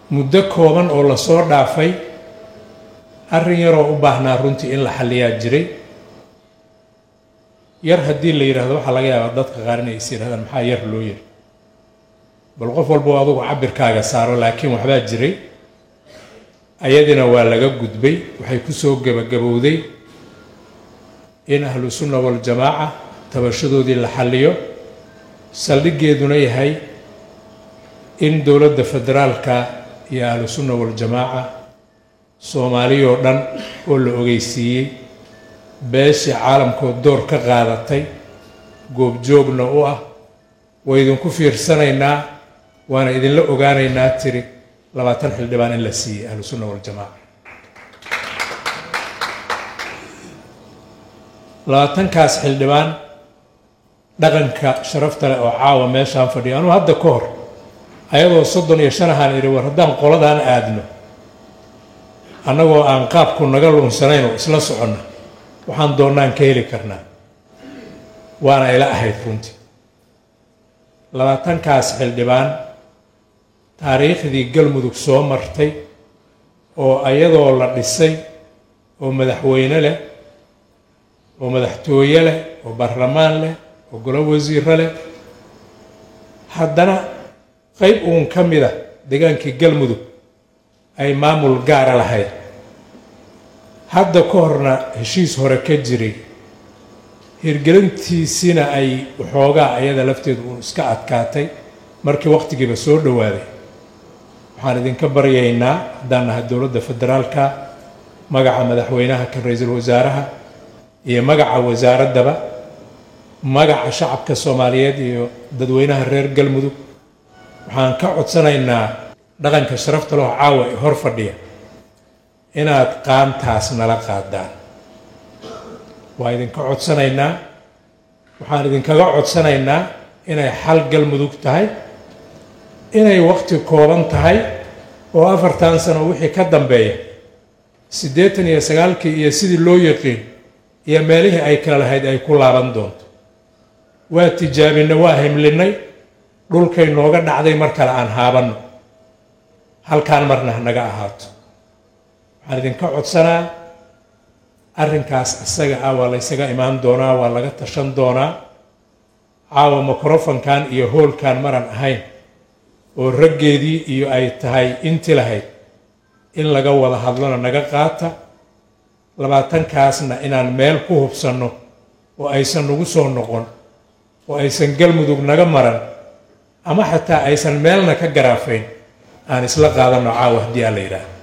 muddo kooban oo lasoo dhaafay arrin yaroo u baahnaa runtii in la xalliyaa jiray yar haddii la yidhaahdo waxaa laga yaabaa dadka qaar inay is yidhahdaan maxaa yar loo yiri bal qof walba adugu cabirkaaga saaro laakiin waxbaa jiray ayadina waa laga gudbay waxay ku soo gebagabowday in ahlu sunna waljamaaca tabashadoodii la xalliyo saldhiggeeduna yahay in dowladda federaalka iyo ahlu sunna waljamaaca soomaaliyoo dhan oo la ogeysiiyey beeshii caalamkood door ka qaadatay goobjoogna u ah waa idinku fiirsanaynaa waana idinla ogaanaynaa tiri labaatan xildhibaan in la siiyey ahlu sunna waljamaaca labaatankaas xildhibaan dhaqanka sharafta leh oo caawa meeshaan fadhiya anuu hadda ka hor ayadoo soddon iyo shan ahaan idhi war haddaan qoladaan aadno annagoo aan qaabku naga lunsanayn oo isla soconna waxaan doonnaan ka heli karnaa waana ila ahayd runtii labaatankaas xildhibaan taariikhdii galmudug soo martay oo ayadoo la dhisay oo madaxweyne leh oo madaxtooye leh oo baarlamaan leh oo golo wasiiro leh haddana qayb uun ka mid a degaankii galmudug ay maamul gaara lahayd hadda ka horna heshiis hore ka jiray hirgelintiisina ay waxoogaa ayada lafteedu uun iska adkaatay markii waqtigiiba soo dhowaaday waxaan idinka baryaynaa haddaan nahay dowladda federaalka magaca madaxweynaha kan ra-iisul wasaaraha iyo magaca wasaaraddaba magaca shacabka soomaaliyeed iyo dadweynaha reer galmudug waxaan ka codsanaynaa dhaqanka sharafta leho caawa ee hor fadhiya inaad qaantaas nala qaadaan waa idinka codsanaynaa waxaan idinkaga codsanaynaa inay xal galmudug tahay inay waqti kooban tahay oo afartan sano wixii ka dambeeya siddeetan iyo sagaalkii iyo sidii loo yaqiin iyo meelihii ay kala lahayd ay ku laaban doonto waa tijaabinay waa himlinay dhulkay nooga dhacday mar kale aan haabanno halkaan marna hanaga ahaato waxaan idinka codsanaa arrinkaas isaga ah waa laysaga imaan doonaa waa laga tashan doonaa caawa microfonkan iyo hoolkan maran ahayn oo raggeedii iyo ay tahay inti lahayd in laga wada hadlona naga qaata labaatankaasna inaan meel ku hubsanno oo aysan nagu soo noqon oo aysan galmudug naga maran ama xataa aysan meelna ka garaafayn aan isla qaadanno caawa haddii aan la yidhaah